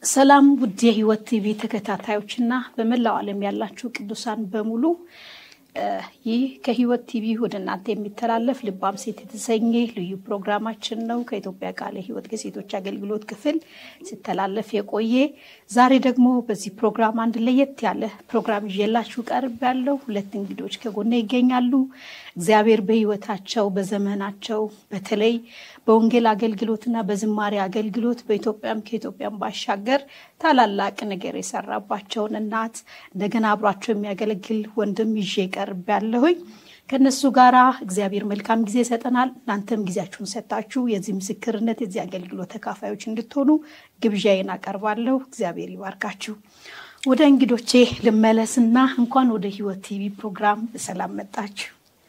ሰላም ውድ የሕይወት ቲቪ ተከታታዮችና በመላው ዓለም ያላችሁ ቅዱሳን በሙሉ ይህ ከሕይወት ቲቪ ወደ እናንተ የሚተላለፍ ልባም ሴት የተሰኘ ልዩ ፕሮግራማችን ነው። ከኢትዮጵያ ቃለ ሕይወት የሴቶች አገልግሎት ክፍል ሲተላለፍ የቆየ ዛሬ ደግሞ በዚህ ፕሮግራም አንድ ለየት ያለ ፕሮግራም ይዤላችሁ ቀርብ ያለው ሁለት እንግዶች ከጎኔ ይገኛሉ። እግዚአብሔር በሕይወታቸው በዘመናቸው በተለይ በወንጌል አገልግሎትና በዝማሬ አገልግሎት በኢትዮጵያም ከኢትዮጵያም ባሻገር ታላላቅ ነገር የሰራባቸውን እናት እንደገና አብሯቸው የሚያገለግል ወንድም ይዤ ቀርብ ያለሁኝ ከእነሱ ጋር እግዚአብሔር መልካም ጊዜ ይሰጠናል። እናንተም ጊዜያችሁን ሰጣችሁ የዚህ ምስክርነት የዚህ አገልግሎት ተካፋዮች እንድትሆኑ ግብዣዬን አቀርባለሁ። እግዚአብሔር ይባርካችሁ። ወደ እንግዶቼ ልመለስና እንኳን ወደ ሕይወት ቲቪ ፕሮግራም በሰላም መጣችሁ።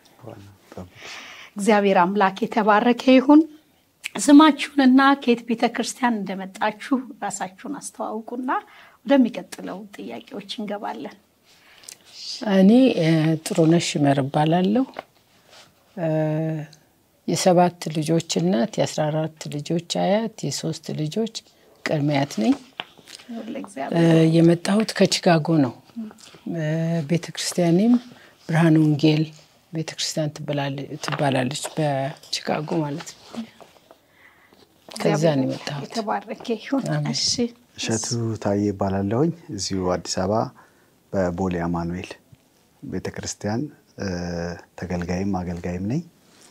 እግዚአብሔር አምላክ የተባረከ ይሁን። ስማችሁንና ከየት ቤተ ክርስቲያን እንደመጣችሁ ራሳችሁን አስተዋውቁና ወደሚቀጥለው ጥያቄዎች እንገባለን። እኔ ጥሩነሽ ይመር እባላለሁ። የሰባት ልጆች እናት፣ የአስራ አራት ልጆች አያት፣ የሶስት ልጆች ቅድመ አያት ነኝ። የመጣሁት ከቺካጎ ነው። ቤተ ክርስቲያኔም ብርሃን ወንጌል ቤተ ክርስቲያን ትባላለች፣ በቺካጎ ማለት ነው። ከዛ ነው የመጣሁት። የተባረከ ይሁን። እሺ እሸቱ ታዬ ይባላለሁኝ። እዚሁ አዲስ አበባ በቦሌ አማኑኤል ቤተ ክርስቲያን ተገልጋይም አገልጋይም ነኝ።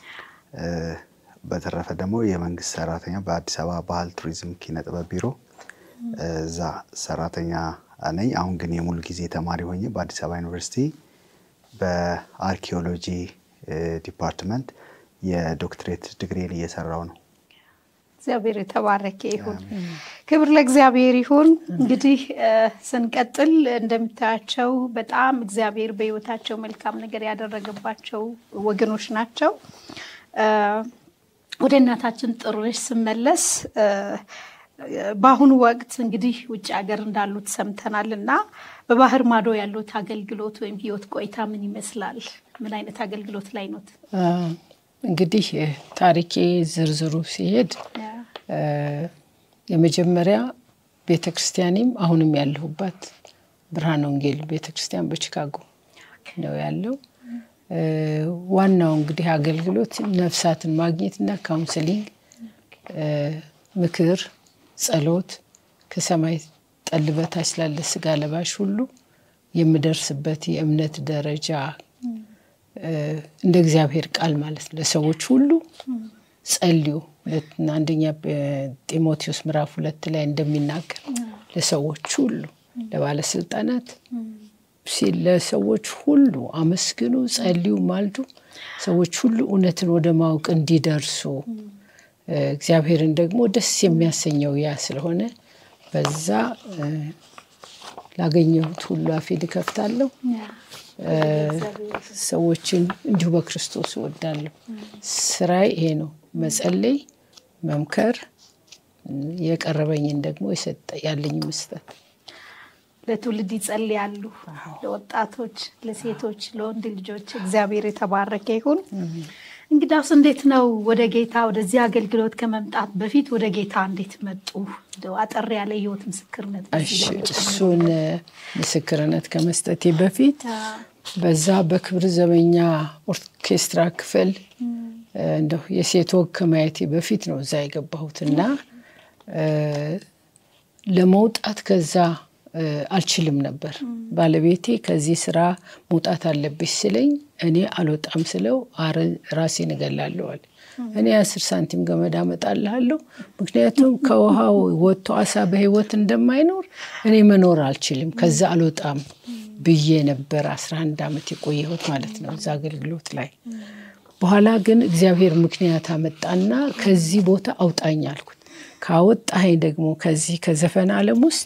በተረፈ ደግሞ የመንግስት ሰራተኛ በአዲስ አበባ ባህል ቱሪዝም ኪነ ጥበብ ቢሮ እዛ ሰራተኛ ነኝ። አሁን ግን የሙሉ ጊዜ ተማሪ ሆኜ በአዲስ አበባ ዩኒቨርሲቲ በአርኪኦሎጂ ዲፓርትመንት የዶክትሬት ዲግሪን እየሰራው ነው። እግዚአብሔር የተባረከ ይሁን። ክብር ለእግዚአብሔር ይሁን። እንግዲህ ስንቀጥል እንደምታያቸው በጣም እግዚአብሔር በሕይወታቸው መልካም ነገር ያደረገባቸው ወገኖች ናቸው። ወደ እናታችን ጥሩነሽ ስመለስ በአሁኑ ወቅት እንግዲህ ውጭ ሀገር እንዳሉት ሰምተናል እና በባህር ማዶ ያሉት አገልግሎት ወይም ህይወት ቆይታ ምን ይመስላል? ምን አይነት አገልግሎት ላይ ኖት? እንግዲህ ታሪኬ ዝርዝሩ ሲሄድ የመጀመሪያ ቤተ ክርስቲያኔም አሁንም ያለሁባት ብርሃን ወንጌል ቤተ ክርስቲያን በቺካጎ ነው ያለው። ዋናው እንግዲህ አገልግሎት ነፍሳትን ማግኘትና ካውንስሊንግ፣ ምክር፣ ጸሎት ከሰማይ ጠል በታች ላለ ስጋ ለባሽ ሁሉ የምደርስበት የእምነት ደረጃ እንደ እግዚአብሔር ቃል ማለት ነው። ለሰዎች ሁሉ ጸልዩ። ሁለትና አንደኛ ጢሞቴዎስ ምዕራፍ ሁለት ላይ እንደሚናገር ለሰዎች ሁሉ ለባለስልጣናት ሲል ለሰዎች ሁሉ አመስግኑ፣ ጸልዩ፣ ማልዱ። ሰዎች ሁሉ እውነትን ወደ ማወቅ እንዲደርሱ እግዚአብሔርን ደግሞ ደስ የሚያሰኘው ያ ስለሆነ በዛ ላገኘሁት ሁሉ አፌን እከፍታለሁ። ሰዎችን እንዲሁ በክርስቶስ እወዳለሁ። ስራዬ ይሄ ነው፣ መጸለይ፣ መምከር፣ የቀረበኝን ደግሞ ያለኝ መስጠት። ለትውልድ ይጸልያሉ፣ ለወጣቶች፣ ለሴቶች፣ ለወንድ ልጆች። እግዚአብሔር የተባረከ ይሁን። እንግዳውስ እንዴት ነው ወደ ጌታ ወደዚህ አገልግሎት ከመምጣት በፊት ወደ ጌታ እንዴት መጡ? አጠር ያለ ህይወት ምስክርነት። እሱን ምስክርነት ከመስጠቴ በፊት በዛ በክብር ዘበኛ ኦርኬስትራ ክፍል እንደው የሴት ወግ ከማየቴ በፊት ነው እዛ የገባሁት እና ለመውጣት ከዛ አልችልም ነበር። ባለቤቴ ከዚህ ስራ መውጣት አለብሽ ስለኝ እኔ አልወጣም ስለው ራሴን እገላለሁ አለ። እኔ አስር ሳንቲም ገመድ አመጣልሃለሁ፣ ምክንያቱም ከውሃው ወጥቶ አሳ በህይወት እንደማይኖር እኔ መኖር አልችልም፣ ከዛ አልወጣም ብዬ ነበር አስራ አንድ ዓመት የቆየሁት ማለት ነው እዛ አገልግሎት ላይ። በኋላ ግን እግዚአብሔር ምክንያት አመጣና ከዚህ ቦታ አውጣኝ አልኩት። ካወጣኸኝ ደግሞ ከዚህ ከዘፈን ዓለም ውስጥ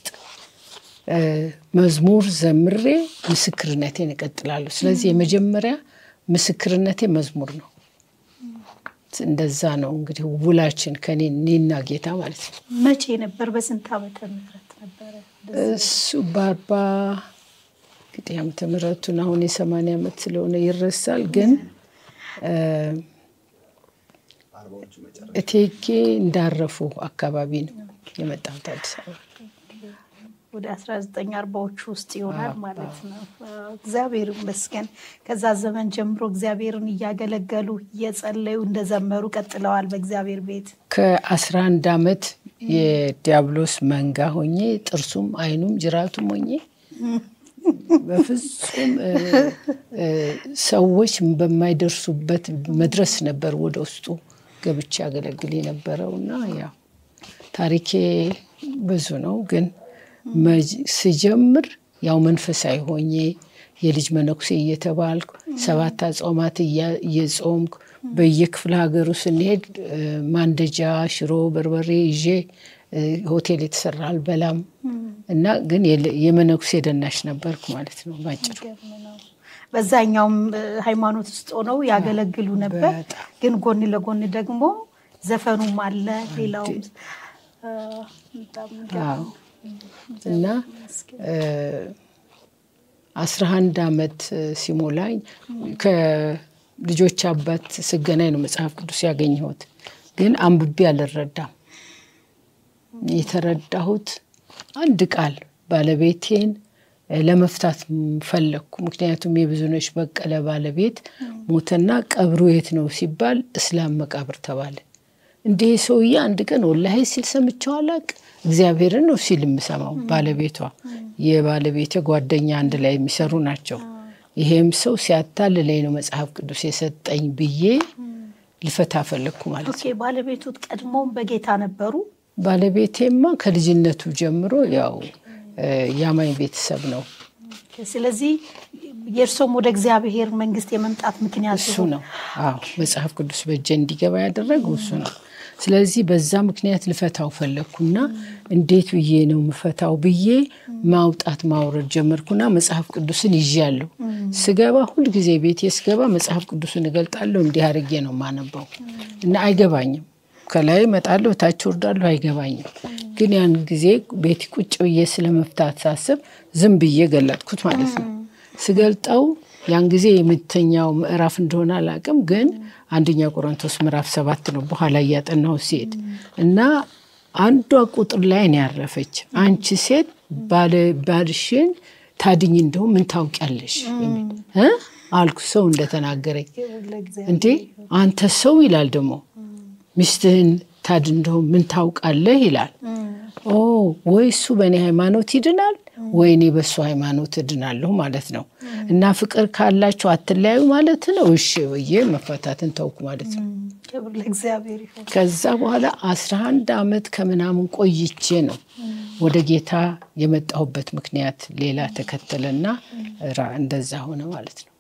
መዝሙር ዘምሬ ምስክርነቴን እቀጥላለሁ። ስለዚህ የመጀመሪያ ምስክርነቴ መዝሙር ነው። እንደዛ ነው እንግዲህ ውላችን ከኔ እኔና ጌታ ማለት ነው። መቼ ነበር? በስንት ዓመተ ምህረት ነበረ? እሱ በአርባ እንግዲህ ዓመተ ምህረቱን አሁን የሰማንያ ዓመት ስለሆነ ይረሳል። ግን እቴጌ እንዳረፉ አካባቢ ነው የመጣሁት አዲስ አበባ። ወደ 1940ዎቹ ውስጥ ይሆናል ማለት ነው። እግዚአብሔር ይመስገን። ከዛ ዘመን ጀምሮ እግዚአብሔርን እያገለገሉ እየጸለዩ እንደዘመሩ ቀጥለዋል በእግዚአብሔር ቤት። ከአስራ አንድ ዓመት የዲያብሎስ መንጋ ሆኜ ጥርሱም አይኑም ጅራቱም ሆኜ በፍጹም ሰዎች በማይደርሱበት መድረስ ነበር ወደ ውስጡ ገብቼ ያገለግል የነበረው እና ያው ታሪኬ ብዙ ነው ግን ስጀምር ያው መንፈሳዊ ሆኜ የልጅ መነኩሴ እየተባልኩ ሰባት አጽዋማት እየጾምኩ በየክፍለ ሀገሩ ስንሄድ ማንደጃ፣ ሽሮ፣ በርበሬ ይዤ ሆቴል የተሰራ አልበላም እና ግን የመነኩሴ ደናሽ ነበርኩ ማለት ነው ባጭሩ። በዛኛውም ሃይማኖት ውስጥ ሆነው ያገለግሉ ነበር። ግን ጎን ለጎን ደግሞ ዘፈኑም አለ ሌላውም እና አስራ አንድ ዓመት ሲሞላኝ ከልጆች አባት ስገናኝ ነው መጽሐፍ ቅዱስ ያገኘሁት። ግን አንብቤ አልረዳም። የተረዳሁት አንድ ቃል ባለቤቴን ለመፍታት ፈለግኩ። ምክንያቱም የብዙነሽ በቀለ ባለቤት ሞተና ቀብሩ የት ነው ሲባል እስላም መቃብር ተባለ። እንዲህ ሰውዬ አንድ ቀን ወላሂ ሲል ሰምቼው አላቅም። እግዚአብሔርን ነው ሲል የምሰማው። ባለቤቷ የባለቤቴ ጓደኛ አንድ ላይ የሚሰሩ ናቸው። ይሄም ሰው ሲያታልለኝ ነው መጽሐፍ ቅዱስ የሰጠኝ ብዬ ልፈታ ፈለግኩ ማለት ነው። ባለቤቱ ቀድሞም በጌታ ነበሩ። ባለቤቴማ ከልጅነቱ ጀምሮ ያው የአማኝ ቤተሰብ ነው። ስለዚህ የእርሶም ወደ እግዚአብሔር መንግስት የመምጣት ምክንያት እሱ ነው። አዎ መጽሐፍ ቅዱስ በእጄ እንዲገባ ያደረገው እሱ ነው። ስለዚህ በዛ ምክንያት ልፈታው ፈለግኩና እንዴት ብዬ ነው ምፈታው ብዬ ማውጣት ማውረድ ጀመርኩና መጽሐፍ ቅዱስን ይዣለሁ። ስገባ ሁልጊዜ ቤቴ ስገባ መጽሐፍ ቅዱስን እገልጣለሁ። እንዲህ አድርጌ ነው ማነበው እና አይገባኝም። ከላይ እመጣለሁ፣ ታች ወርዳለሁ፣ አይገባኝም። ግን ያን ጊዜ ቤት ቁጭ ብዬ ስለመፍታት ሳስብ ዝም ብዬ ገለጥኩት ማለት ነው። ስገልጠው ያን ጊዜ የምተኛው ምዕራፍ እንደሆነ አላውቅም፣ ግን አንደኛ ቆሮንቶስ ምዕራፍ ሰባት ነው በኋላ እያጠናሁ ሲሄድ እና አንዷ ቁጥር ላይ ነው ያረፈች። አንቺ ሴት ባልሽን ታድኝ እንደው ምን ታውቂያለሽ አልኩ። ሰው እንደተናገረኝ እንዴ አንተ ሰው ይላል ደግሞ ሚስትህን ታድን እንደው ምን ታውቃለህ ይላል። ኦ ወይ እሱ በእኔ ሃይማኖት ይድናል ወይ እኔ በእሱ ሃይማኖት እድናለሁ ማለት ነው። እና ፍቅር ካላችሁ አትለያዩ ማለት ነው። እሺ ብዬ መፈታትን ተውኩ ማለት ነው። ከዛ በኋላ አስራ አንድ ዓመት ከምናምን ቆይቼ ነው ወደ ጌታ የመጣሁበት ምክንያት ሌላ ተከተለና እንደዛ ሆነ ማለት ነው።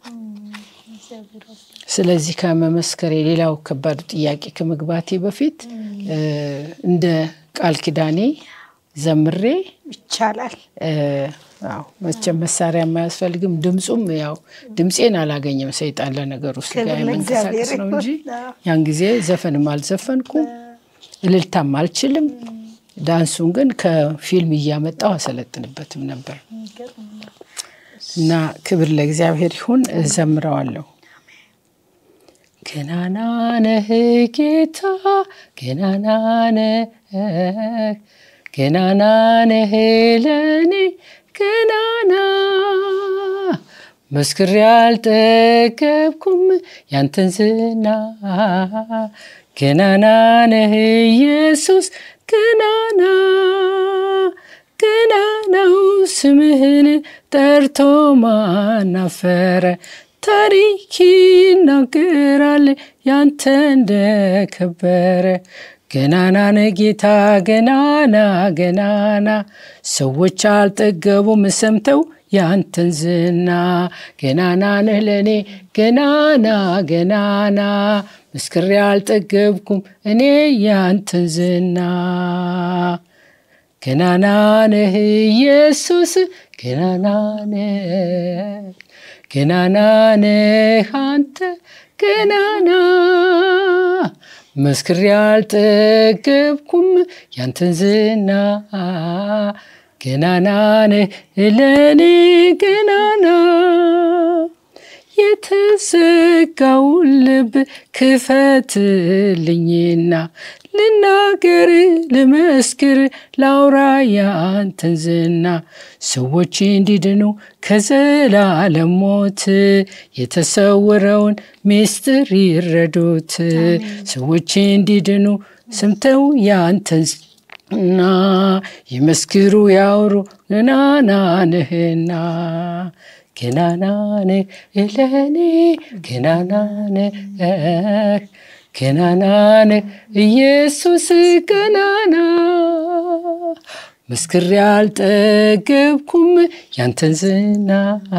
ስለዚህ ከመመስከር የሌላው ከባዱ ጥያቄ ከመግባቴ በፊት እንደ ቃል ኪዳኔ ዘምሬ ይቻላል። መቼም መሳሪያ የማያስፈልግም። ድምፁም ያው ድምፄን አላገኘም ሰይጣን ለነገሩ ስጋ የመንቀሳቀስ ነው እንጂ ያን ጊዜ ዘፈንም አልዘፈንኩም፣ እልልታም አልችልም። ዳንሱን ግን ከፊልም እያመጣው አሰለጥንበትም ነበር እና ክብር ለእግዚአብሔር ይሁን። እዘምረዋለሁ። ገናና ነህ ጌታ ገናና ነህ ገናና ነህ ለኔ ገናና መስክሬ አልጠገብኩም ያንተን ዝና ገናና ነህ ኢየሱስ ገናና ገናናው ስምህን ጠርቶ ማናፈረ ታሪክ ይናገራል ያንተ እንደከበረ ገናና ነህ ጌታ ገናና ገናና ሰዎች አልጠገቡም ሰምተው ያንተን ዝና ገናና ነህ ለእኔ ገናና ገናና መስክሬ አልጠገብኩም እኔ ያንተን ዝና ገናና ነህ ኢየሱስ ገናና ነህ ገናና ነህ አንተ ገናና መስክሬ አልጠገብኩም ያንተን ዝና ገናና ነህ ለኔ ገናና የተዘጋውን ልብ ክፈትልኝና ልናገር ልመስክር ላውራ ያንተን ዝና ሰዎች እንዲድኑ ከዘላለም ሞት የተሰወረውን ምስጢር ይረዱት ሰዎች እንዲድኑ ሰምተው ያንተን እና ይመስክሩ ያውሩ ገናና ነህና ገናና ነህ እለኔ ገናና ነህ ገናና ነህ ኢየሱስ ገናና መስክሬ አልጠገብኩም ያንተን ዝና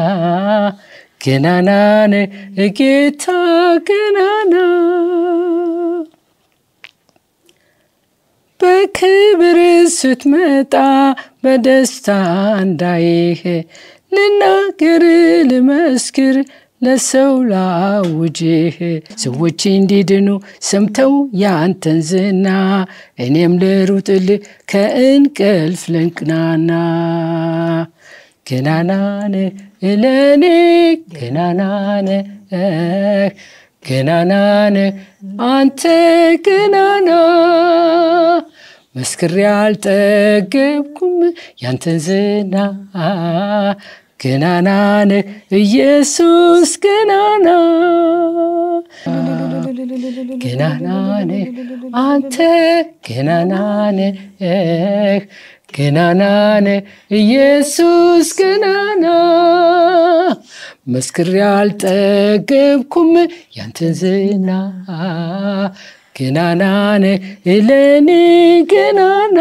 ገናና ነህ ጌታ ገናና በክብር ስትመጣ በደስታ እንዳይህ ልናገር ልመስክር ለሰው ላውጅህ ሰዎች እንዲድኑ ሰምተው ያንተን ዝና እኔም ልሩጥልህ ከእንቅልፍ ልንቅናና ገናናነ እለኔ ገናናነ ገናናነ አንተ ገናና መስክሬ አልጠገብኩም ያንተን ዝና ገናናነ ኢየሱስ ገናና ገናናነ አንተ ገናናነ ገናናነ ኢየሱስ ገናና መስክሬ አልጠገብኩም ያንተን ዝና ገናናነ እለኔ ገናና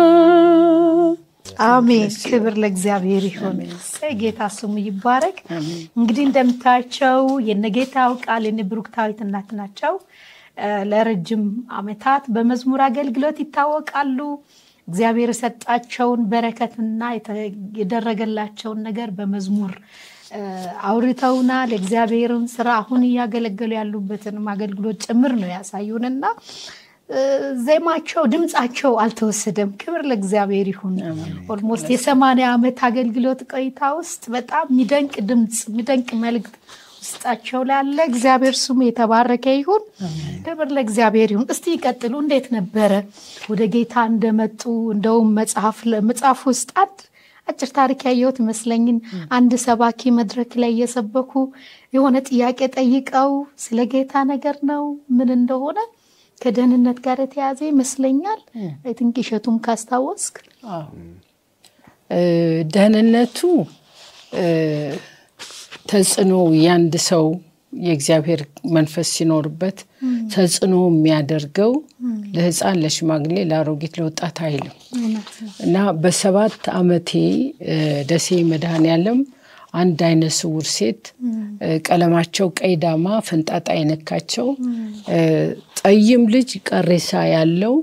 አሜን። ክብር ለእግዚአብሔር ይሁን። ጌታ ስሙ ይባረክ። እንግዲህ እንደምታያቸው የነጌታው ቃል የነ ብሩክታዊት እናት ናቸው። ለረጅም ዓመታት በመዝሙር አገልግሎት ይታወቃሉ። እግዚአብሔር የሰጣቸውን በረከትና የደረገላቸውን ነገር በመዝሙር አውርተውናል። እግዚአብሔርን ስራ አሁን እያገለገሉ ያሉበትንም አገልግሎት ጭምር ነው ያሳዩንና ዜማቸው ድምፃቸው አልተወሰደም። ክብር ለእግዚአብሔር ይሁን። ኦልሞስት የሰማንያ ዓመት አገልግሎት ቆይታ ውስጥ በጣም የሚደንቅ ድምፅ የሚደንቅ መልእክት ውስጣቸው ላይ አለ። እግዚአብሔር ስሙ የተባረከ ይሁን። ክብር ለእግዚአብሔር ይሁን። እስቲ ይቀጥሉ። እንዴት ነበረ ወደ ጌታ እንደመጡ? እንደውም መጽሐፍ ውስጥ አንድ አጭር ታሪክ ያየሁት ይመስለኝን አንድ ሰባኪ መድረክ ላይ እየሰበኩ የሆነ ጥያቄ ጠይቀው ስለ ጌታ ነገር ነው ምን እንደሆነ ከደህንነት ጋር የተያዘ ይመስለኛል። አይ ቲንክ እሸቱም ካስታወስክ ደህንነቱ ተጽዕኖ ያንድ ሰው የእግዚአብሔር መንፈስ ሲኖርበት ተጽዕኖ የሚያደርገው ለሕፃን፣ ለሽማግሌ፣ ለአሮጊት፣ ለወጣት አይልም እና በሰባት ዓመቴ ደሴ መድኃኔዓለም አንድ አይነ ስውር ሴት ቀለማቸው ቀይ ዳማ ፈንጣጣ የነካቸው ጠይም ልጅ ቀሬሳ ያለው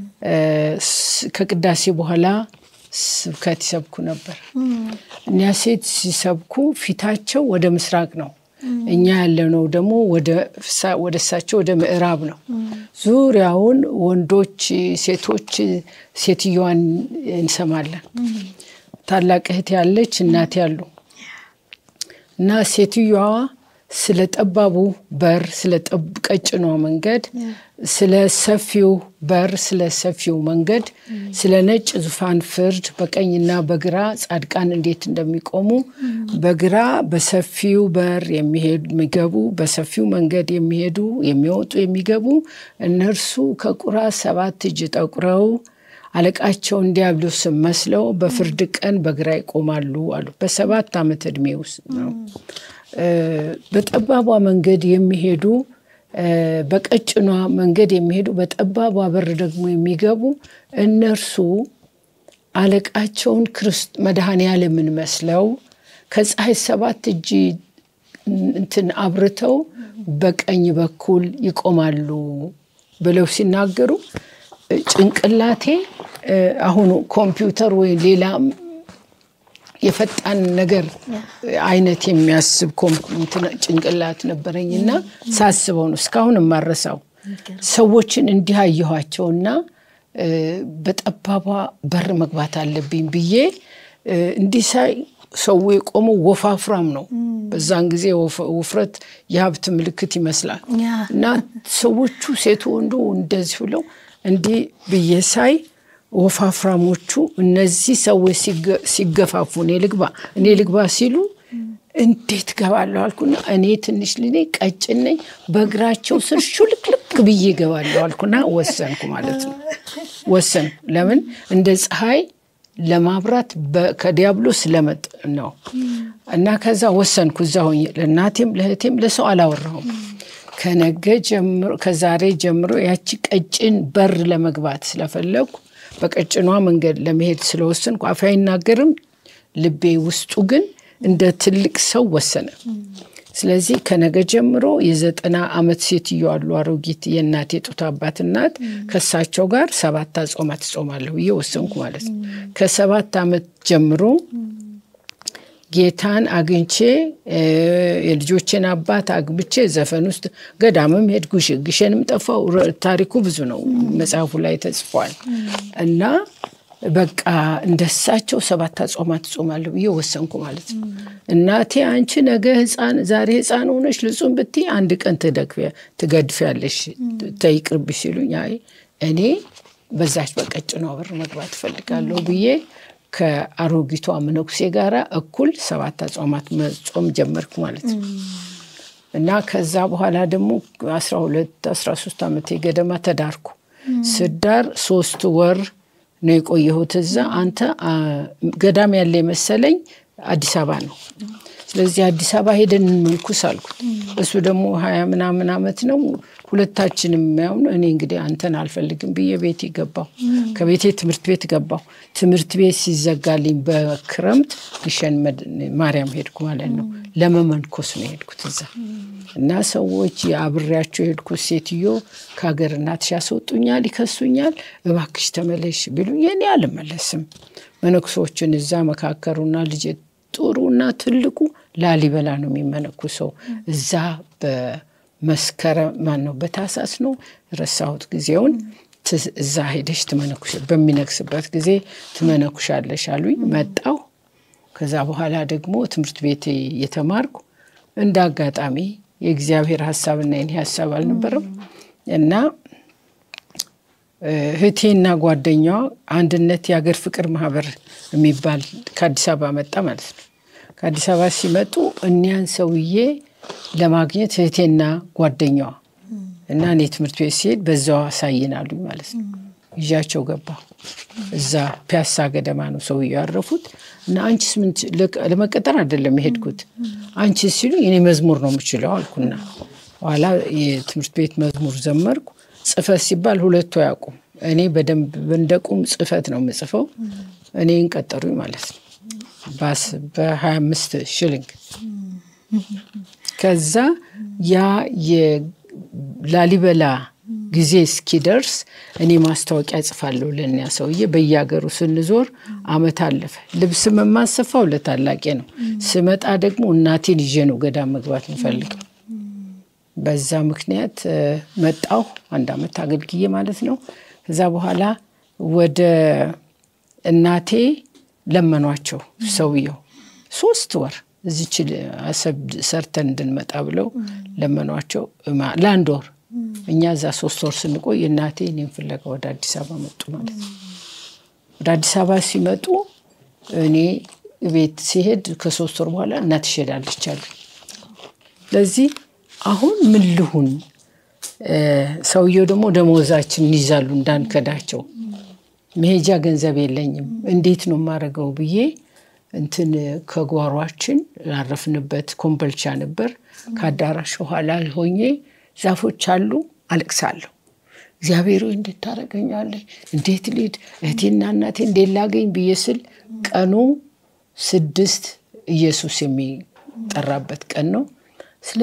ከቅዳሴ በኋላ ስብከት ይሰብኩ ነበር። እኒያ ሴት ሲሰብኩ ፊታቸው ወደ ምስራቅ ነው። እኛ ያለነው ደግሞ ወደ እሳቸው ወደ ምዕራብ ነው። ዙሪያውን ወንዶች፣ ሴቶች ሴትዮዋን እንሰማለን። ታላቅ እህት ያለች እናት ያሉ እና ሴትዮዋ ስለ ጠባቡ በር፣ ስለ ቀጭኗ መንገድ፣ ስለ ሰፊው በር፣ ስለ ሰፊው መንገድ፣ ስለ ነጭ ዙፋን ፍርድ፣ በቀኝና በግራ ጻድቃን እንዴት እንደሚቆሙ፣ በግራ በሰፊው በር የሚገቡ፣ በሰፊው መንገድ የሚሄዱ የሚወጡ የሚገቡ እነርሱ ከቁራ ሰባት እጅ ጠቁረው አለቃቸውን ዲያብሎስን መስለው በፍርድ ቀን በግራ ይቆማሉ አሉ። በሰባት ዓመት ዕድሜ ውስጥ ነው። በጠባቧ መንገድ የሚሄዱ በቀጭኗ መንገድ የሚሄዱ በጠባቧ በር ደግሞ የሚገቡ እነርሱ አለቃቸውን ክርስት መድኃኔዓለምን መስለው ከፀሐይ ሰባት እጅ እንትን አብርተው በቀኝ በኩል ይቆማሉ ብለው ሲናገሩ ጭንቅላቴ አሁኑ ኮምፒውተር ወይ ሌላ የፈጣን ነገር አይነት የሚያስብ ጭንቅላት ነበረኝና ሳስበው ነው እስካሁን የማረሳው። ሰዎችን እንዲህ አየኋቸውና በጠባቧ በር መግባት አለብኝ ብዬ እንዲህ ሳይ ሰው የቆመው ወፋፍራም ነው። በዛን ጊዜ ውፍረት የሀብት ምልክት ይመስላል እና ሰዎቹ ሴቱ ወንዶ እንደዚህ ብለው እንዲህ ብዬ ሳይ ወፋፍራሞቹ እነዚህ ሰዎች ሲገፋፉ እኔ ልግባ እኔ ልግባ ሲሉ እንዴት ገባለሁ አልኩና እኔ ትንሽ ልኔ ቀጭን ነኝ፣ በእግራቸው ስር ሹልክልክ ብዬ ገባለሁ አልኩና ወሰንኩ ማለት ነው። ወሰንኩ። ለምን እንደ ፀሐይ ለማብራት ከዲያብሎስ ለመጥ ነው እና ከዛ ወሰንኩ። እዛ ሆኜ ለእናቴም ለእህቴም ለሰው አላወራሁም። ከነገ ጀምሮ ከዛሬ ጀምሮ ያቺ ቀጭን በር ለመግባት ስለፈለግኩ በቀጭኗ መንገድ ለመሄድ ስለወሰንኩ አፌ አይናገርም፣ ልቤ ውስጡ ግን እንደ ትልቅ ሰው ወሰነ። ስለዚህ ከነገ ጀምሮ የዘጠና ዓመት ሴትዮ አሉ አሮጊት የእናቴ ጡት አባት እናት ከእሳቸው ጋር ሰባት አጾማት እጾማለሁ ብዬ ወሰንኩ ማለት ነው። ከሰባት ዓመት ጀምሮ ጌታን አግኝቼ የልጆቼን አባት አግብቼ ዘፈን ውስጥ ገዳምም ሄድኩ፣ ግሸንም ጠፋው። ታሪኩ ብዙ ነው፣ መጽሐፉ ላይ ተጽፏል። እና በቃ እንደሳቸው ሰባት አጾማት እጾማለሁ ብዬ ወሰንኩ ማለት ነው። እናቴ አንቺ ነገ ህፃን ዛሬ ህፃን ሆነሽ ልጹም ብትይ አንድ ቀን ትገድፊያለሽ ተይቅርብሽ ሲሉኝ፣ አይ እኔ በዛች በቀጭኗ በር መግባት እፈልጋለሁ ብዬ ከአሮጊቷ መነኩሴ ጋራ እኩል ሰባት አጽዋማት መጾም ጀመርኩ ማለት ነው። እና ከዛ በኋላ ደግሞ አስራ ሁለት አስራ ሶስት ዓመት ገደማ ተዳርኩ። ስዳር ሶስት ወር ነው የቆየሁት እዛ። አንተ ገዳም ያለ የመሰለኝ አዲስ አበባ ነው። ስለዚህ አዲስ አበባ ሄደን እንመልኩስ አልኩት። እሱ ደግሞ ሀያ ምናምን ዓመት ነው። ሁለታችንም ያው እኔ እንግዲህ አንተን አልፈልግም ብዬ ቤት ገባሁ። ከቤቴ ትምህርት ቤት ገባሁ። ትምህርት ቤት ሲዘጋልኝ በክረምት ግሸን ማርያም ሄድኩ ማለት ነው። ለመመንኮስ ነው የሄድኩት እዛ እና ሰዎች አብሬያቸው የሄድኩት ሴትዮ ከሀገር እናትሽ ያስወጡኛል፣ ይከሱኛል፣ እባክሽ ተመለሽ ቢሉኝ የኔ አልመለስም። መነኩሶችን እዛ መካከሩና ልጅ ጥሩና ትልቁ ላሊበላ ነው የሚመነኩሰው እዛ በመስከረም ማን ነው በታሳስ ነው ረሳሁት ጊዜውን እዛ ሄደሽ ትመነኩሽ በሚነግስበት ጊዜ ትመነኩሻለሽ አሉኝ። መጣሁ። ከዛ በኋላ ደግሞ ትምህርት ቤት የተማርኩ እንደ አጋጣሚ የእግዚአብሔር ሀሳብና የኔ ሀሳብ አልነበረም እና እህቴና ጓደኛዋ አንድነት የሀገር ፍቅር ማህበር የሚባል ከአዲስ አበባ መጣ ማለት ነው። ከአዲስ አበባ ሲመጡ እኒያን ሰውዬ ለማግኘት እህቴና ጓደኛዋ እና እኔ ትምህርት ቤት ሲሄድ በዛው አሳይናሉኝ ማለት ነው። ይዣቸው ገባሁ። እዛ ፒያሳ ገደማ ነው ሰውዬው ያረፉት እና አንቺስ ምን ለመቀጠር አይደለም የሄድኩት አንቺስ ሲሉ እኔ መዝሙር ነው የምችለው አልኩና ኋላ የትምህርት ቤት መዝሙር ዘመርኩ። ጽፈት ሲባል ሁለቱ አያውቁም። እኔ በደንብ እንደቁም ጽፈት ነው የምጽፈው። እኔን ቀጠሩኝ ማለት ነው በሀያ አምስት ሽልንግ ከዛ ያ የላሊበላ ጊዜ እስኪደርስ እኔ ማስታወቂያ ጽፋለሁ ለእኒያ ሰውዬ። በየሀገሩ ስንዞር አመት አለፈ። ልብስ የማሰፋው ለታላቄ ነው። ስመጣ ደግሞ እናቴን ይዤ ነው ገዳም መግባት የምፈልገው። በዛ ምክንያት መጣሁ። አንድ አመት አገልግዬ ማለት ነው። ከዛ በኋላ ወደ እናቴ ለመኗቸው ሰውየው ሶስት ወር እዚች አሰብ ሰርተን እንድንመጣ ብለው ለመኗቸው ለአንድ ወር። እኛ እዛ ሶስት ወር ስንቆይ እናቴ እኔን ፍለጋ ወደ አዲስ አበባ መጡ ማለት ነው። ወደ አዲስ አበባ ሲመጡ እኔ ቤት ሲሄድ ከሶስት ወር በኋላ እናትሽ ሄዳለች አሉ። ስለዚህ አሁን ምን ልሁን? ሰውየው ደግሞ ደሞዛችንን ይዛሉ እንዳንከዳቸው። መሄጃ ገንዘብ የለኝም፣ እንዴት ነው የማደርገው ብዬ እንትን ከጓሯችን ላረፍንበት ኮምበልቻ ነበር። ከአዳራሽ ኋላ ሆኜ ዛፎች አሉ፣ አለቅሳለሁ። እግዚአብሔር ሆይ እንዴት ታደርገኛለህ? እንዴት ልሂድ? እህቴና እናቴ እንዴት ላገኝ ብዬ ስል ቀኑ ስድስት ኢየሱስ የሚጠራበት ቀን ነው። ስለ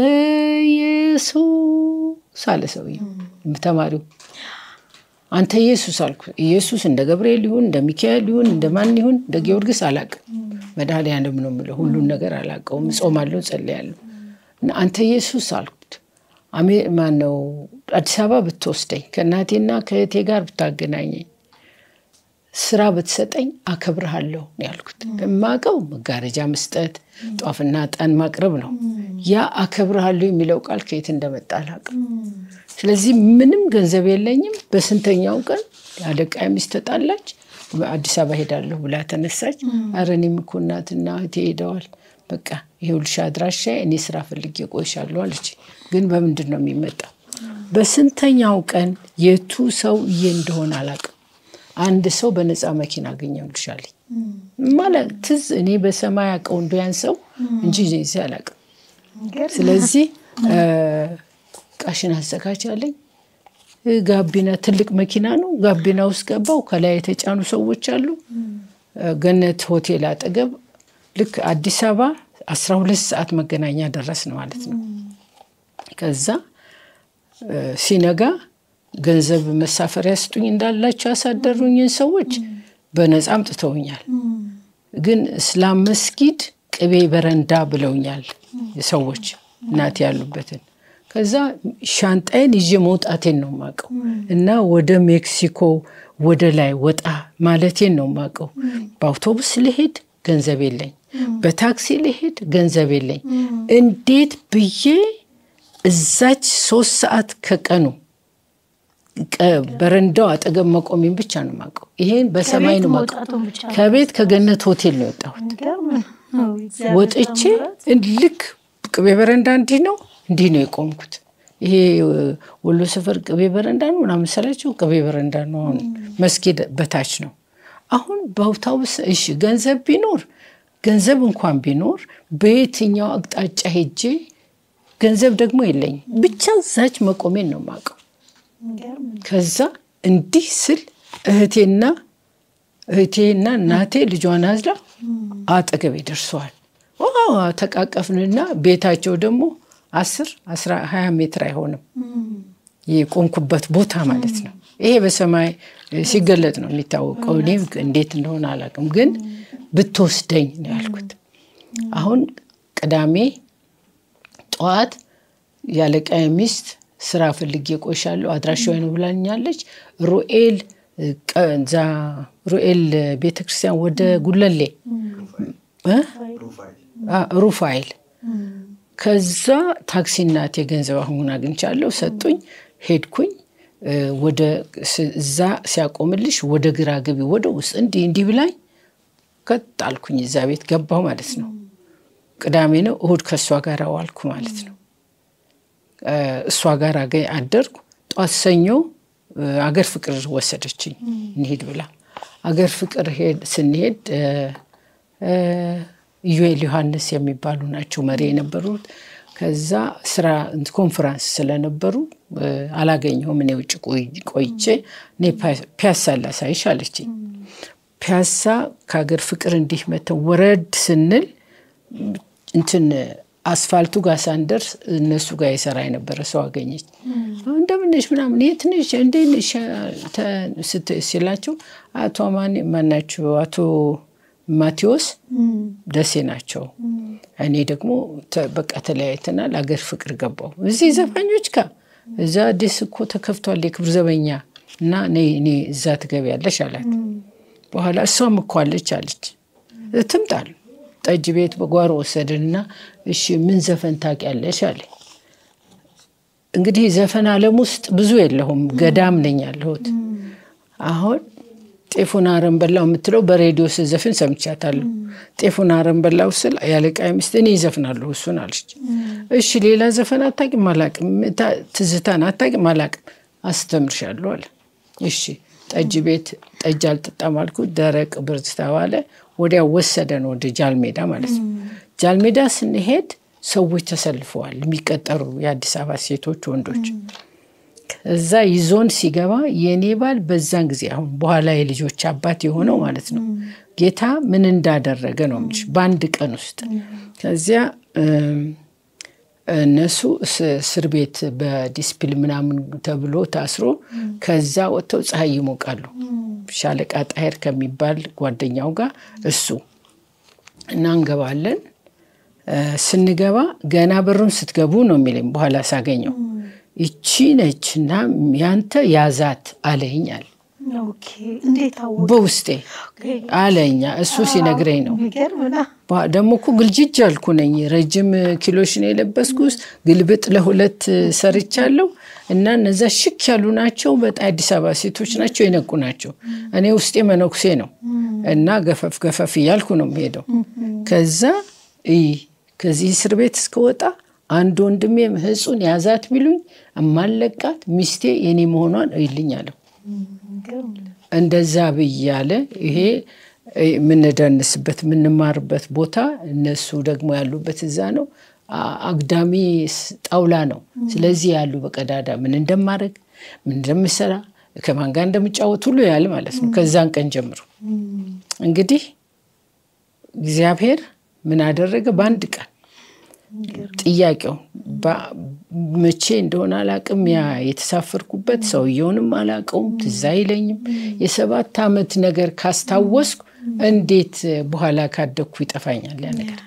ኢየሱስ አለ ሰውዬው ተማሪው። አንተ ኢየሱስ አልኩ። ኢየሱስ እንደ ገብርኤል ይሁን እንደ ሚካኤል ይሁን እንደ ማን ይሁን እንደ ጊዮርጊስ አላቅም። መድኃኒዓለም ነው የምለው። ሁሉን ነገር አላውቀውም። እጾማለሁ፣ ጸልያለሁ። አንተ ኢየሱስ አልኩት። ማነው አዲስ አበባ ብትወስደኝ ከእናቴና ከእህቴ ጋር ብታገናኘኝ ስራ ብትሰጠኝ አከብርሃለሁ ነው ያልኩት። የማውቀው መጋረጃ መስጠት፣ ጧፍና ዕጣን ማቅረብ ነው። ያ አከብርሃለሁ የሚለው ቃል ከየት እንደመጣ አላውቅም። ስለዚህ ምንም ገንዘብ የለኝም። በስንተኛው ቀን አለቃ ሚስት ተጣላች። አዲስ አበባ ሄዳለሁ ብላ ተነሳች። ኧረ እኔም እኮ እናትና እህቴ ሄደዋል። በቃ ይኸውልሽ አድራሻ እኔ ስራ ፈልጌ ቆይሻለሁ አለች። ግን በምንድን ነው የሚመጣው? በስንተኛው ቀን የቱ ሰውዬ እንደሆነ አላውቅም። አንድ ሰው በነፃ መኪና አገኘሁልሽ አለኝ። ማለት ትዝ እኔ በሰማይ አውቀው እንደ ያን ሰው እንጂ እዚህ አላውቅም። ስለዚህ ቃሽን አዘጋጅ አለኝ። ጋቢና ትልቅ መኪና ነው። ጋቢና ውስጥ ገባው። ከላይ የተጫኑ ሰዎች አሉ። ገነት ሆቴል አጠገብ ልክ አዲስ አበባ አስራ ሁለት ሰዓት መገናኛ ደረስን ማለት ነው። ከዛ ሲነጋ ገንዘብ መሳፈሪያ ስጡኝ እንዳላቸው ያሳደሩኝን ሰዎች በነፃ አምጥተውኛል። ግን እስላም መስጊድ ቅቤ በረንዳ ብለውኛል ሰዎች እናት ያሉበትን ከዛ ሻንጣዬን ይዤ መውጣቴን ነው የማውቀው እና ወደ ሜክሲኮ ወደ ላይ ወጣ ማለቴን ነው የማውቀው። በአውቶቡስ ልሄድ ገንዘብ የለኝ፣ በታክሲ ልሄድ ገንዘብ የለኝ። እንዴት ብዬ እዛች ሶስት ሰዓት ከቀኑ በረንዳው አጠገብ መቆሜን ብቻ ነው የማውቀው። ይሄን በሰማይ ነው የማውቀው። ከቤት ከገነት ሆቴል ነው የወጣሁት። ወጥቼ ልክ ቅቤ በረንዳ እንዲህ ነው እንዲህ ነው የቆምኩት። ይሄ ወሎ ሰፈር ቅቤ በረንዳ ነው ምናምን መሰላችሁ? ቅቤ በረንዳ ነው። አሁን መስጊድ በታች ነው። አሁን በአውቶቡስ እሺ፣ ገንዘብ ቢኖር ገንዘብ እንኳን ቢኖር በየትኛው አቅጣጫ ሄጄ ገንዘብ ደግሞ የለኝም። ብቻ እዛች መቆሜን ነው የማውቀው። ከዛ እንዲህ ስል እህቴና እህቴና እናቴ ልጇን አዝላ አጠገቤ ደርሰዋል። ተቃቀፍንና ቤታቸው ደግሞ አስር አስራ ሀያ ሜትር አይሆንም የቆምኩበት ቦታ ማለት ነው። ይሄ በሰማይ ሲገለጥ ነው የሚታወቀው። እኔ እንዴት እንደሆነ አላውቅም፣ ግን ብትወስደኝ ነው ያልኩት። አሁን ቅዳሜ ጠዋት ያለቃዬ ሚስት ስራ ፈልጌ ቆይሻለሁ አድራሻዋ ነው ብላኛለች። ሩኤል እዛ ሩኤል ቤተክርስቲያን ወደ ጉለሌ ሩፋይል ከዛ ታክሲ እናቴ ገንዘብ አሁን አግኝቻለሁ ሰጡኝ። ሄድኩኝ ወደ እዛ ሲያቆምልሽ ወደ ግራ ግቢ ወደ ውስጥ እንዲህ እንዲህ ብላኝ ቀጥ አልኩኝ። እዛ ቤት ገባሁ ማለት ነው። ቅዳሜ ነው። እሁድ ከእሷ ጋር ዋልኩ ማለት ነው። እሷ ጋር አደርኩ። ጧት ሰኞ አገር ፍቅር ወሰደችኝ እንሄድ ብላ አገር ፍቅር ስንሄድ ኢዩኤል ዮሐንስ የሚባሉ ናቸው መሪ የነበሩት። ከዛ ስራ ኮንፈራንስ ስለነበሩ አላገኘሁም። እኔ ውጭ ቆይቼ እኔ ፒያሳ ላሳይሽ አለችኝ። ፒያሳ ከሀገር ፍቅር እንዲህ መተን ወረድ ስንል እንትን አስፋልቱ ጋር ሳንደርስ እነሱ ጋር የሰራ የነበረ ሰው አገኘች። እንደምንሽ ምናምን የት ነሽ እንዴት ነሽ ሲላቸው አቶ ማን ማናቸው አቶ ማቴዎስ ደሴ ናቸው። እኔ ደግሞ በቃ ተለያይተናል። አገር ፍቅር ገባው እዚህ ዘፋኞች ጋር እዛ አዲስ እኮ ተከፍቷል የክብር ዘበኛ እና እኔ እዛ ትገቢያለሽ አላት። በኋላ እሷም እኮ አለች አለች ትምጣል ጠጅ ቤት በጓሮ ወሰድንና እሺ ምን ዘፈን ታውቂያለሽ አለ። እንግዲህ ዘፈን ዓለም ውስጥ ብዙ የለሁም ገዳም ነኝ ያለሁት አሁን ጤፉን አረም በላው የምትለው በሬዲዮ ስዘፍን ሰምቻታለሁ። ጤፉን አረም በላው ስል ያለቃ ሚስት እኔ ይዘፍናለሁ እሱን አለች። እሺ ሌላ ዘፈን አታውቂም? አላውቅም። ትዝታን አታውቂም? አላውቅም። አስተምርሻለሁ አለ። እሺ ጠጅ ቤት ጠጅ አልጠጣም አልኩት። ደረቅ ብርዝ ተባለ። ወዲያ ወሰደን ወደ ጃልሜዳ ማለት ነው። ጃልሜዳ ስንሄድ ሰዎች ተሰልፈዋል፣ የሚቀጠሩ የአዲስ አበባ ሴቶች፣ ወንዶች እዛ ይዞን ሲገባ የእኔ ባል በዛን ጊዜ አሁን በኋላ የልጆች አባት የሆነው ማለት ነው ጌታ ምን እንዳደረገ ነው የምልሽ በአንድ ቀን ውስጥ ከዚያ እነሱ እስር ቤት በዲስፕሊን ምናምን ተብሎ ታስሮ ከዛ ወጥተው ፀሐይ ይሞቃሉ። ሻለቃ ጣሄር ከሚባል ጓደኛው ጋር እሱ እና እንገባለን። ስንገባ ገና በሩን ስትገቡ ነው የሚለኝ በኋላ ሳገኘው ይቺ ነች እና ያንተ ያዛት አለኝ አለ። ኦኬ እንዴት አወቅ? በውስጤ አለኛ እሱ ሲነግረኝ ነው። የሚገርም ነው። ባ- ደግሞ እኮ ግልጅጅ አልኩ ነኝ። ረጅም ኪሎሽ ነው የለበስኩ ውስጥ ግልብጥ ለሁለት ሰርቻለሁ እና እነዛ ሽክ ያሉ ናቸው። በጣም አዲስ አበባ ሴቶች ናቸው፣ የነቁ ናቸው። እኔ ውስጤ መነኩሴ ነው እና ገፈፍ ገፈፍ እያልኩ ነው የምሄደው። ከዛ እይ ከዚህ እስር ቤት እስከወጣ አንድ ወንድሜ ህጹን ያዛት ቢሉኝ እማለቃት ሚስቴ የኔ መሆኗን እይልኝ አለው። የሚገርም ነው። እንደዛ ብያለ ይሄ የምንደንስበት የምንማርበት ቦታ እነሱ ደግሞ ያሉበት እዛ ነው። አ- አግዳሚ ስ- ጣውላ ነው። ስለዚህ ያሉ በቀዳዳ ምን እንደማድረግ ምን እንደምሰራ ከማን ጋር እንደምጫወት ሁሉ ያለ ማለት ነው። ከዛን ቀን ጀምሮ እንግዲህ እግዚአብሔር ምን አደረገ? በአንድ ቀን ጥያቄው በ- መቼ እንደሆነ አላቅም። ያ የተሳፈርኩበት ሰውየውንም አላቀውም፣ ትዝ አይለኝም። የሰባት ዓመት ነገር ካስታወስኩ እንዴት በኋላ ካደግኩ ይጠፋኛል ያ ነገር።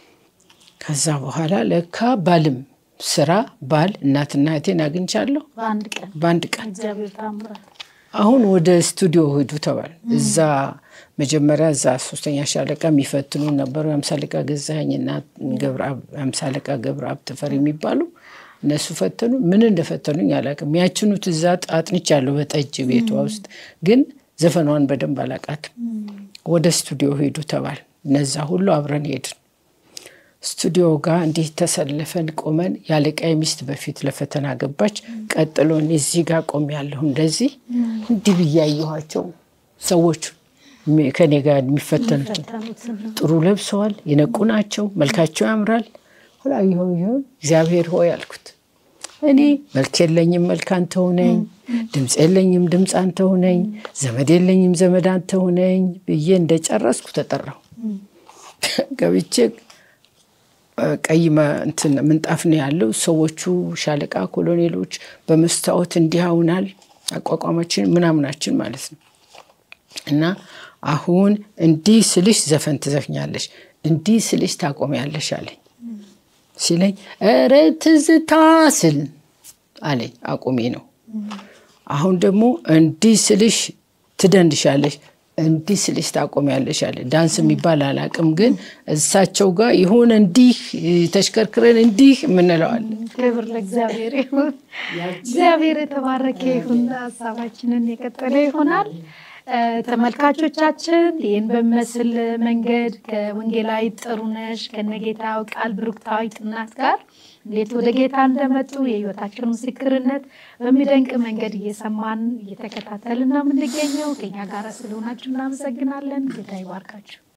ከዛ በኋላ ለካ ባልም ስራ ባል እናትና እህቴን አግኝቻለሁ በአንድ ቀን በአንድ ቀን። እግዚአብሔር ታምራት አሁን ወደ ስቱዲዮ ሂዱ ተባል። እዛ መጀመሪያ እዛ ሶስተኛ ሻለቃ የሚፈትኑ ነበሩ። የአምሳ አለቃ ገዛኸኝና ገብረአብ የአምሳ አለቃ ገብረአብ ተፈሪ የሚባሉ እነሱ ፈተኑ። ምን እንደፈተኑኝ አላውቅም። ያችኑት እዛ አጥንቻለሁ በጠጅ ቤቷ ውስጥ ግን ዘፈኗን በደንብ አላውቃትም። ወደ ስቱዲዮ ሄዱ ተባል። እነዛ ሁሉ አብረን ሄድን። ስቱዲዮ ጋር እንዲህ ተሰልፈን ቆመን የአለቃዬ ሚስት በፊት ለፈተና ገባች። ቀጥሎ እኔ እዚህ ጋር ቆም ያለሁ እንደዚህ እንዲህ ብያየኋቸው ሰዎቹ ሚ- ከኔ ጋር የሚፈተኑትን ፈተኑትን ጥሩ ለብሰዋል፣ የነቁ ናቸው፣ መልካቸው ያምራል። ኋላ ይሆን ይሆን እግዚአብሔር ሆይ አልኩት። እኔ መልክ የለኝም፣ መልክ አንተ ሁነኝ፣ ድምፅ የለኝም፣ ድምፅ አንተ ሁነኝ፣ ዘመድ የለኝም፣ ዘመድ አንተ ሁነኝ ብዬ እንደጨረስኩ ተጠራሁ። ገብቼ እ፣ ቀይ መ- እንትን ምንጣፍ ነው ያለው። ሰዎቹ ሻለቃ ኮሎኔሎች በመስታወት እንዲህ አሁናል አቋቋማችን ምናምናችን ማለት ነው እና አሁን እንዲህ ስልሽ ዘፈን ትዘፍኛለሽ፣ እንዲህ ስልሽ ታቆሚያለሽ አለኝ። ሲለኝ ኧረ ትዝታ ስል አለኝ። አቁሜ ነው። አሁን ደግሞ እንዲህ ስልሽ ትደንሻለሽ፣ እንዲህ ስልሽ ታቆሚያለሽ አለ። ዳንስ የሚባል አላቅም፣ ግን እሳቸው ጋር የሆነ እንዲህ ተሽከርክረን እንዲህ የምንለዋለን። ክብር ለእግዚአብሔር ይሁን። እግዚአብሔር የተባረከ ይሁን። ሀሳባችንን የቀጠለ ይሆናል። እ፣ ተመልካቾቻችን ይህን በሚመስል መንገድ ከወንጌላዊ ጥሩነሽ ከነጌታው ቃል ብሩክታዊት እናት ጋር እንዴት ወደ ጌታ እንደመጡ የህይወታቸውን ምስክርነት በሚደንቅ መንገድ እየሰማን እየተከታተልን ነው የምንገኘው። ከኛ ጋር ስለሆናችሁ እናመሰግናለን። ጌታ ይባርካችሁ።